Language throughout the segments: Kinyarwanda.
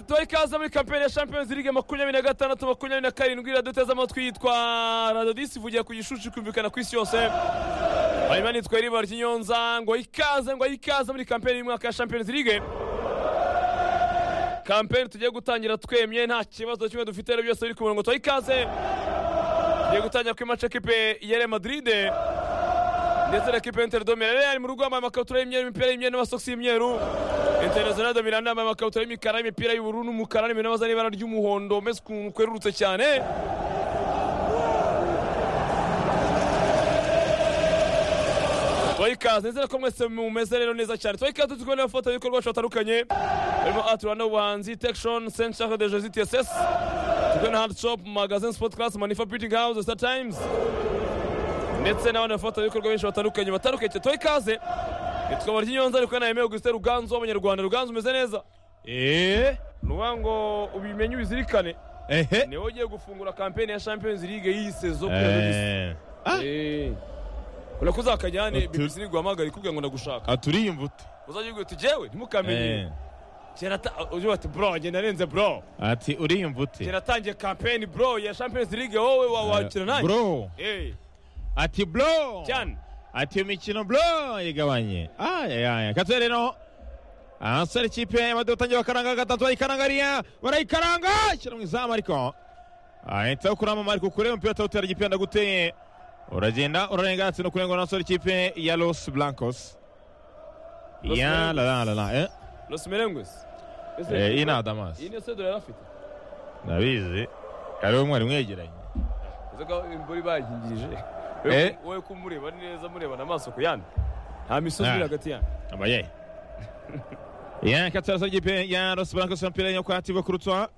tubari kaza muri kampeyini ya champions league makumyabiri na gatandatu makumyabiri na karindwi iraduteze amatwi yitwa radiyo disi ivugira ku gishushi kumvikana ku isi yose hanyuma nitwa riba ry'inyonza ngo ikaze ngo ikaze muri kampeyini y'umwaka ya champions league kampeyini tugiye gutangira twemye nta kibazo kimwe dufite rero byose biri ku murongo tubaha ikaze tugiye gutangira kuri mace ekipe ya real madrid ndetse na ekipe ya interdome real mu rugo yambaye amakabutura y'imyeru imipira y'imyeru n'amasosi y'imyeru international de miranda yambaye amakabutura y'imikara y'imipira y'ubururu n'umukara n'ibintu baza n'ibara ry'umuhondo mbese ukuntu kwerurutse cyane tubaha ikaze ndetse ko mwese mumeze rero neza cyane tubaha ikaze turi kubona amafoto y'ibikorwa bacu batandukanye harimo ati rwanda ubuhanzi tekishoni senti shaka de jezi tss turi na handi shopu magazine sipoti karasi manifa bitingi hawuze sita tayimuzi ndetse n'abandi bafatanyabikorwa benshi batandukanye batandukanye tubahe ikaze tukaba ry'inyonza ariko nawe yemewe gusita ruganzu w'abanyarwanda ruganzu umeze neza eee ni ukuvuga ngo ubimenye ubizirikane ehe niwe ugiye gufungura kampeyini ya champions league y'iyi sezo kuri radiyo Ah. disi urabona ko uzakajyane Utu- bibisi guhamagara ikubwira ngo ndagushaka aturiye uti uzajya ubwira uti jewe ntimukamenye Eh, kera ata- ugira bati bro njye narenze bro ati uriyumva ute kera atangiye kampeyini bro ya champions league wowe wa- wakina nanjye bro Eh, ati bro cyane ati iyo mikino bro yigabanye ayayaya katuye rero ahasore ikipe y'amaduka utangiye bakaranga gatatu bayikaranga ariya barayikaranga shyira mu izamu ariko ahita kurama ariko kure umupira atawutera igipenda guteye uragenda urarenga atsinda kurenga n'asore ikipe ya los blancos Los ya la la la la eh los merengwes Eh, iyi ni adamas iyi niyo sedo yari afite ndabizi kariho mwari mwegeranye uzi ko imvura ibayingirije Eh. wowe ko umureba neza murebana amaso ku yandi nta misozi Ah. iri hagati yanyu Abaye. Ya katara sa gipe ya Los Blancos ya mpira yo kwa Tibo Kurutwa.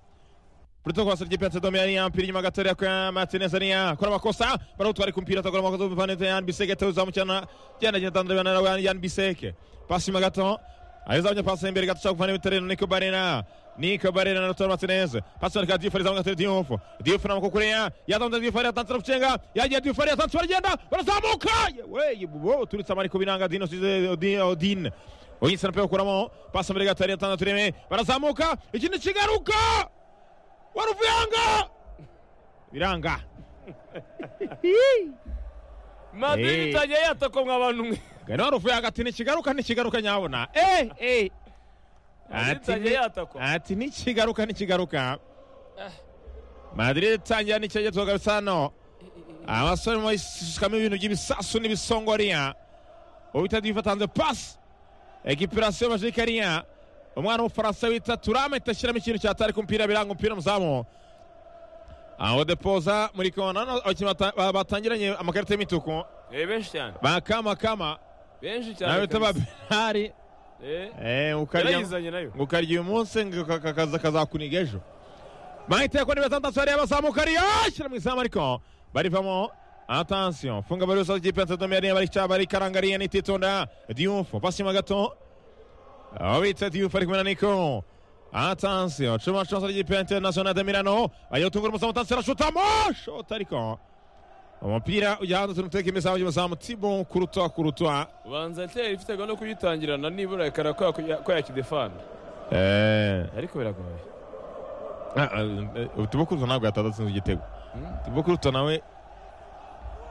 Kurutwa kwa sa gipe Tadome ya mpira nyuma gatoya kwa Martinez ya kora makosa barutwari ku mpira tagora makosa vanete ya Biseke tawza mchana jana jana tandre bana ya Yan Biseke. Pasi magato. Aweza kuja pasi mbele gato kufanya mtereno Nico Barena. Nico Barena na Toro Martinez. Pasi kwa Diouf alizanga tena Diouf. Diouf na mkokurea. Ya tanda Diouf ya tanda kuchenga. Ya ya Diouf ya tanda jenda. Barazamuka. We bubo tulitsa mariko binanga Dino size Odin Odin. Oyinsa napewa kuramo. Pasi mbele gato ya tanda tureme. Barazamuka. Ikindi kigaruka. Waruvuyanga. Biranga. madrid Eh. itangiye yatakwa mwa bantu mwe Gani waruvuyanga ati nikigaruka nikigaruka nyabona. Eh eh. madrid Ati itangiye ni- yatakwa ati nikigaruka nikigaruka madrid itangira n'ikigezo kabisa hano abasore mu isukamo ibintu by'ibisasu n'ibisongoriya ubita divatanze pasi ekipirasiyo bajikariya umwana w'umufaransa wita turame itashyiramo ikintu cyatari ku mupira biranga umupira muzamu aho depoza muri kona hano abakinnyi bata- ba- batangiranye amakarita y'imituku Eh, benshi cyane bakamakama benshi cyane nawe bita ba kabisa. benari Eh, eh, ukarya yarayizanye nayo ngo ukarya uyu munsi ngo ka- ka- kaza kazakuniga ejo mahiteko ni batandatu hariya bazamuka ariya ashyira mu izamu ariko barivamo atansiyo funga bari rusange ikipe ya Saddome yariya barica barikaranga ariya nititonda diyufu pasi mo gato aho bita diyufu ari kumwe na niko atansiyo cuma cuma ry'ikipe ya interinasiyonari de mirano ayotungura umuzamu atansiyo arashutamo shota ariko umupira ujya hanze tunuteka imizamu y'umuzamu tibo kurutwa kurutwa ubanza iteri ifite gahunda yo kuyitangirana nibura ikara ko yaku- ko yakidefana eh ariko biragoye tubokuruto ntabwo yataza atsinze igitego tubokuruto nawe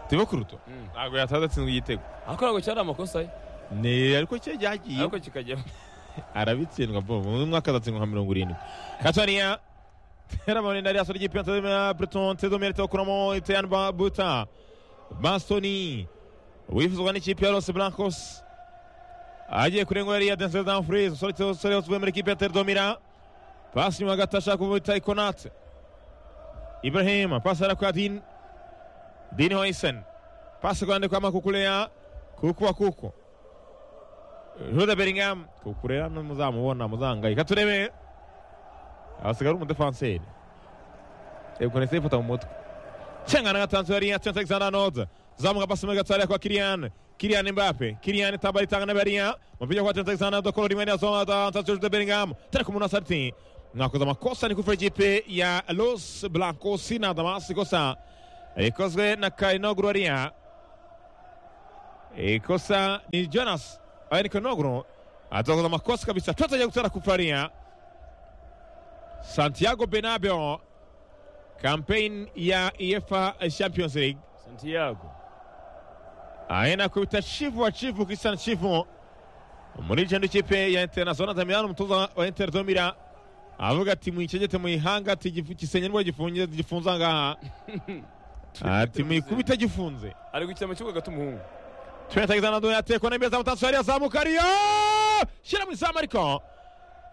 tubokuruto Mm. ntabwo yataza atsinze igitego ariko ntabwo cyari amakosa ye ni ariko cye yagiye ariko kikajyamo arabitsindwa bobo uyu mwaka azatsindwa nka mirongo irindwi katariya teramoni na riyaso ry'ipensa ya breton tedomere teokuramo iteyani babuta bastoni wifuzwa n'ikipe ya los blancos agiye kurengwa yariya denzel danfries umusore umusore uvuye muri ikipe ya tedomira pasi nyuma gato ashaka kubita ikonate ibrahim pasi ara kwa din din hoisen pasi kwande kwa makukuleya kuku wa kuku Jude Bellingham kukurera muzamubona muzangayika turebe hasigara umudefanseri yego nese ifata mu mutwe cyangana gatanzu yari yatsenze Alexander Arnold zamuga basi muri gatari kwa Kylian Kylian Mbappe Kylian Tabari tangana bariya mupija kwa Trent Alexander Dokolo rimwe na zoma da Antonio Jude Bellingham tara kumuna sarti mwakoze amakosa ni kufira ikipe ya Los Blancos na Damas kosa ikozwe na Kainoglu ariya ikosa ni Jonas Ayeniko Nogro atakoza amakosa kabisa tutaja kutara kufaria santiago benabeo kampeyini ya efa champions league santiago aena kubita chifu wa chifu christian chifu muri jendo ikipe ya international zamiyano umutoza wa inter zomira avuga ati muyicegete muyihanga ati gifu- gisenye nibwo gifunze gifunze angaha ati muyikubita gifunze ari gukina mu kibuga hagati umuhungu twetagiza na duya tekwa na mbeza mutatsu yari yazamuka ariyo shira mu izamu ariko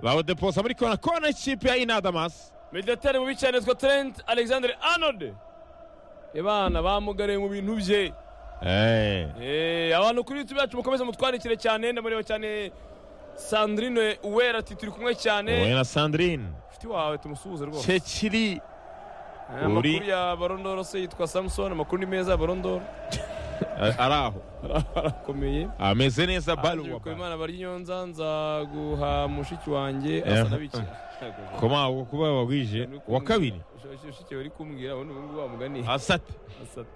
bawudeposa muri kona kona ikipe ya inadamas mediateri mu bicanizwa trent alexander arnold abana bamugariye mu bintu bye Eh. Eh, abantu kuri youtube yacu mukomeze mutwandikire cyane ndamureba cyane sandrine uwera ati turi kumwe wowe cyane na sandrine inshuti wawe tumusuhuze rwose cekiri Eh, amakuru uri- ya barondoro se yitwa samson amakuru ni meza ya barondoro ari aho arakomeye ameze neza Andrew baruwa Kubimana bari Nyonza nza guha mushiki wanjye Eh. asa nabiki koma uwo kuba wagwije wa kabiri mushiki wari kumbwira ubundi ubu ngubu wamugani asate Asate.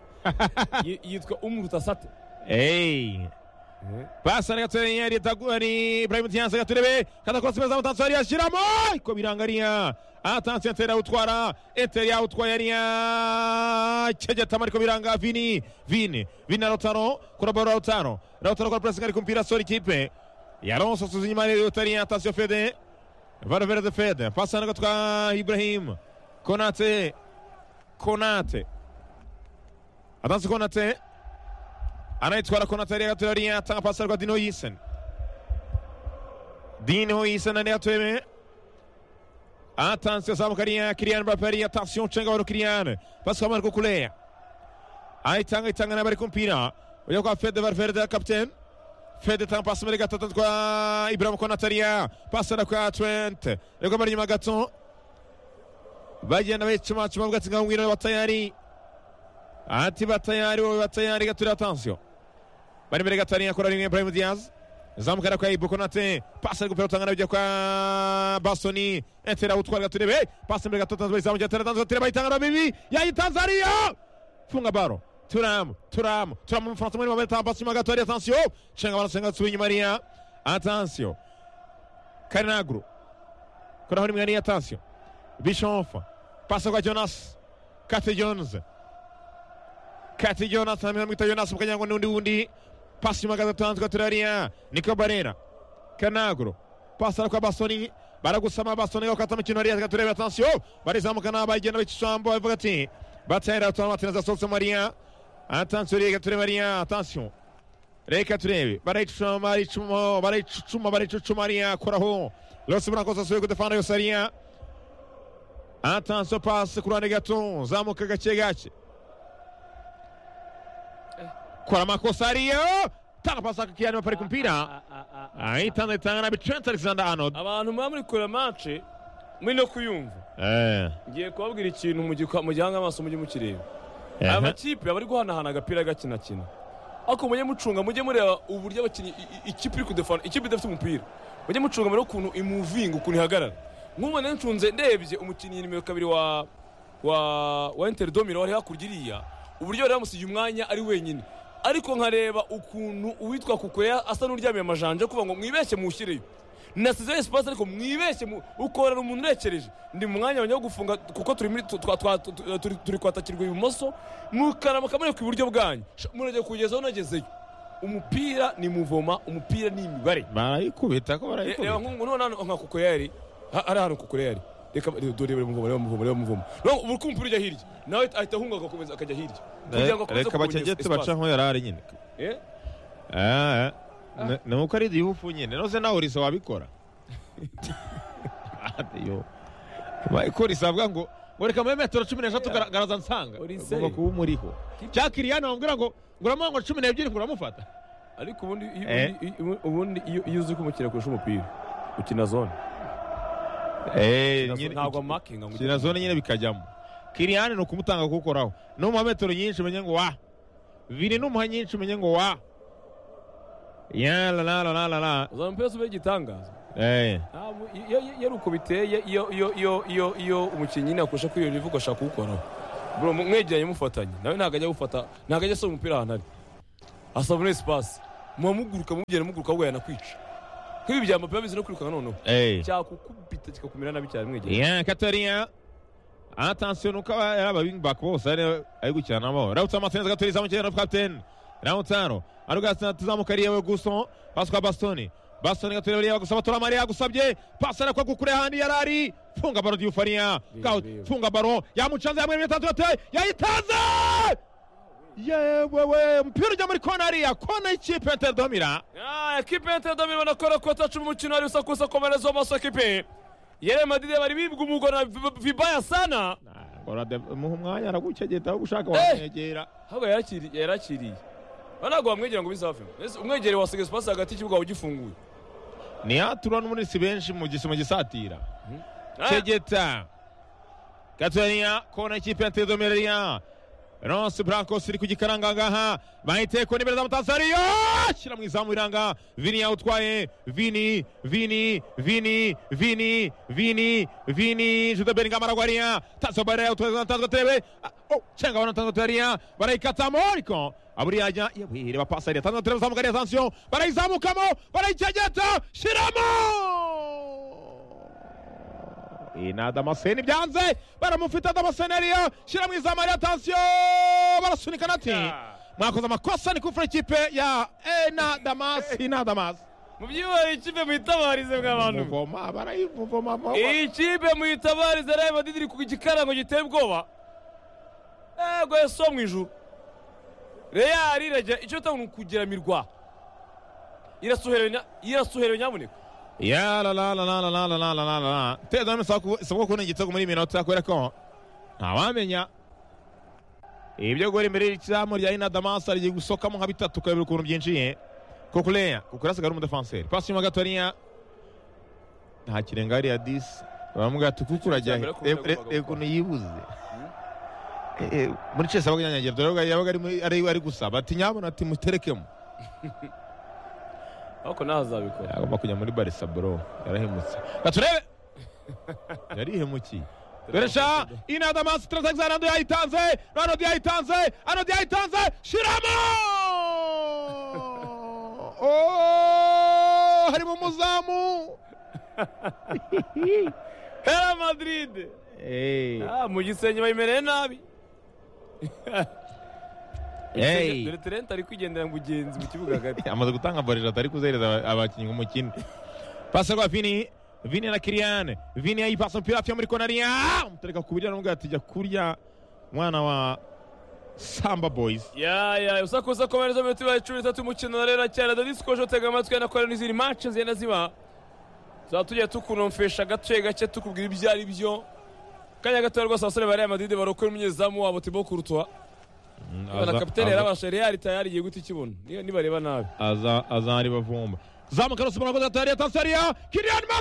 Yi- yitwa umruta asate Ei. Passa na gatorinha ali, Taguri, Ibrahim Dias, Gaturebe, cada coisa pesa mutanzo ali, Shiramo, Kobirangarinha, Atanse Antera Utwara, Eteria Utwarinha, Cheja Tamari Kobiranga, Vini, Vini, Vini Lautaro, Kurabora Lautaro, Lautaro para pressionar e cumprir a sua equipe, e Alonso sozinho, Maria Utwarinha, Atanse Fede, Valverde Fede, passa na gatorinha, Ibrahim, Konate, Konate, Atanse Konate, anayetwara konata yari gatoya yari yatanga pasi ariko dino yisen dino yisen ari gatoya me atanze azamuka ariya kiriyani mbappe ariya atansiyo nshenga wari kiriyani pasi wamaze kukuleya ayitanga itanga n'abari ku mpira ujya kwa fede valverde kapitene fede tanga pasi muri gatatu kwa iburamu konata ariya pasi na kwa twente ariko bari inyuma gato bagenda bayicumacuma bavuga ati ngaho ngwino batayari ati batayari wowe batayari gaturira atansiyo bari imbere gato hariya kora rimwe Ibrahim Diaz zamuka na kwa Ibu Konate pasi ari gupera utanga nabyo kwa Bastoni entera utwara gaturebe pasi imbere gato tanzwe zamuka tera tanzwe tera bayitanga na bibi yayi Tanzania funga baro Turam Turam Turam mu Fransa muri mabere pasi inyuma gato hariya atansiyo cenga bana cenga tsubi inyuma hariya atansiyo Karinagro kora hariya hariya atansiyo Bischoff pasi kwa Jonas Kate Jones kati Jonas amwita Jonas mukagira ngo n'undi wundi pasi magaza tanzwe turariya niko barera kanaguro pasi kwa Bastoni baragusama Bastoni gakata mukino ariya gaturebe attention barizamuka n'abayigenda b'icambo bavuga ati batera utwana batinaza sokse Maria attention reka turebe Maria attention reka turebe barayicuma barayicuma barayicuma barayicuma Maria koraho Los Blancos asuye kudefanda yose ariya attention pasi ku ruhande gato zamuka gake gake kora amakosa ariyo tanga pasi akakiyani bapari ku mpira ahitana itanga na Trent Alexander Arnold abantu muba muri kure match muri no kuyumva eh ngiye kubabwira ikintu mu gikwa- mu gihanga amaso mujye mukireba aya eh makipe aba ari guhanahana agapira gakinakina ariko mujye mucunga mujye mureba uburyo abakinnyi i- i- ikipe iri kudefana ikipe idafite umupira mujye mucunga murebe ukuntu imuvinga ukuntu ihagarara nk'ubu nari ncunze ndebye umukinnyi nimero kabiri wa wa wa Inter Domino wari hakurya iriya uburyo bari bamusigiye umwanya ari wenyine ariko nkareba ukuntu uwitwa kukoya asa n'uryamiye amajanja kuvuga ngo mwibeshye muwushyireyo nasize esipasi ariko mwibeshye mu- ukorera umuntu urekereje ndi mu mwanya wanjye wo gufunga kuko turi muri tu- twa- twa- tu- tu- turi- turi kwatakirwa ibumoso mukaramuka mureka iburyo bwanyu Sha, murajya kugezaho nagezeyo umupira ni muvoma umupira ni imibare barayikubita ko Re- reba barayikubita nk'ubu noneho nka kuko yari ha- hari ahantu kuko yari reka reba dore reba muvoma reba muvoma reba muvoma Noneho ubu uko umupira ujya hirya nawe ahita ahunga agakomeza akajya hirya kugira ngo Eh, akomeze reka bakegete kugabanya baca espace. nko yarari nyine Eh? eh eh. Na- na muko ari dihufu nyine nose nawe urisa wabikora yo ko risabwa ngo ngo reka muri metero cumi n'eshatu gara- garaza nsanga Urise. ugomba kuba umuriho cya kiriyani wambwira ngo nguramo ngo cumi n'ebyiri nguramufata ariko ubundi iyo- Eh. ubundi- ubundi iyo iyo uzi ko umukiriya akoresha umupira ukina zone ntabwo amakinga ngo shyira zone nyine bikajyamo kiriyani ni ukumutanga kuwukoraho numuha metero nyinshi umenye ngo wa vini numuha nyinshi umenye ngo wa yalalalala uzana umupira ube igitangaza ntabwo iyo- iyo iyo ari uko biteye iyo iyo iyo iyo iyo umukinnyi nyine akurusha kuri iyo rivu ugashaka kuwukoraho bro mu- mwegeranye mufatanye nawe ntabwo ajya gufata ntabwo ajya asoma umupira ahantu ari asaba muri esipasi muba muguruka mugera muguruka wugana kwica nk'ibi bya mbappe babizi no kwirukanka noneho Eh. cyakukubita kikakumira nabi cyane mwegera Yeah, Katariya. Attention nuko aba ari aba wing back bose ari ari gukina nabo. Rautsa Martinez gatoriza mu kirero captain. Rautaro. Arugasa tuzamuka ariye we guso. Paswa Bastoni. Bastoni gatoriza ariye gusa batora Maria gusabye. Pasara kwa kukure handi yarari. Funga baro Diufaria. Kaut. Bibi. Funga baro. Yamucanze yamwe bitatu yate. Yayitanze. Yewewe mpira ujya muri kona ariya kona y'ikipe ya Domira. ekipe ya Interahamwe banakora ko atacu mu mukino hari usakuza komerezo amaso ekipe yere madide bari bibwa umugo na Vib- vibaya sana Ngora muha umwanya aragucegeta aho gushaka Eh. wamwegera. ahubwo yarakiri- yarakiriye Ba ntabwo wamwegera ngo bizavemo Ese umwegereye wasigaye pasi hagati y'ikibuga ugifunguye ni hatura n'umuritsi benshi mu gisimo gisatira Ah, cegeta gatoriya kona ikipe ya tedomeriya ronse burankos iri ku gikaranga ngaha bayiteko n'imbere za mutasariyo shyira mu izamu iranga vini yawutwaye vini vini vini vini vini vini jude beringam aragwariya taso barera yawutwaye tanzwe terebe Ah, oh, cenga abona tanzwe terebe barayikatamo ariko aburi yajya ireba pasariya tanzwe terebe zamugariya tansiyo barayizamukamo barayicegeta shiramo iyi ni adamaseni byanze baramufite adamaseni ariyo shyira mu izamu ariyo atansiyo barasunika nati Yeah. mwakoze amakosa ni kufura ikipe ya ena damasi na damasi mu byibari ikipe muyitabarize mwabantu muvoma barayivuvoma iyi kipe muyitabarize reba madide iri ku gikarango giteye ubwoba ego eso mu ijuru reyari irajya icyo bitanga ni ukugeramirwa irasuheranya irasuheranya nyamuneka ya la la la la la la la la la la la teza none isabwa kubona igitego muri iyi minota kubera ko ntawamenya ibyo guhera imbere y'izamu rya ena damasi rigiye gusokamo nka bitatu ukabura ukuntu byinjiye kukureya kukureya asigaye ari umudefanseri pasi inyuma gatoriya nta kirenga hariya disi baramugaye ati kuko urajya he Cyambere akunda Re- re- kubaga reba ukuntu yibuze Eh, eh, muri cese abaga nyanyagira dore yabaga- yabaga ari muri- ari ari gusaba ati nyabona ati muterekemo ariko nawe azabikora agomba kujya muri barisa bro yarahemutse gaturebe yarihemukiye Beresha inadamasi trazagza Arnold yayitanze Arnold yayitanze Arnold yayitanze shiramo Oh, harimo umuzamu hera madrid Eh, Ah, mu gisenge bayimereye nabi Hey. dore terenti ari kwigendera mugenzi mu kibuga hagati amaze gutanga barira atari kuzihereza aba- abakinnyi umukino pasi rwa vini vini na kiriyane vini yayipasa umupira hafi yo muri konariya umutereka ku biryo aramubwira ati jya kurya mwana wa samba boyizi yaya usakuza komereza mu minota ibaye cumi n'itatu umukino rero cyane dadisikoje tega amatwi na kora n'izindi mace zigenda ziba tuzaba tugiye tukunomfesha agace gake tukubwira ibyo ari byo kanya gatoya rwose abasore ba real madrid barokora umunyezamu wabo tibo kurutwa na kapitene yarabasha real tayari igiye guta ikibuno niba- nibareba nabi azari bavumba zamuka rusumura koza tayari ya Tanzania Kylian Mbappe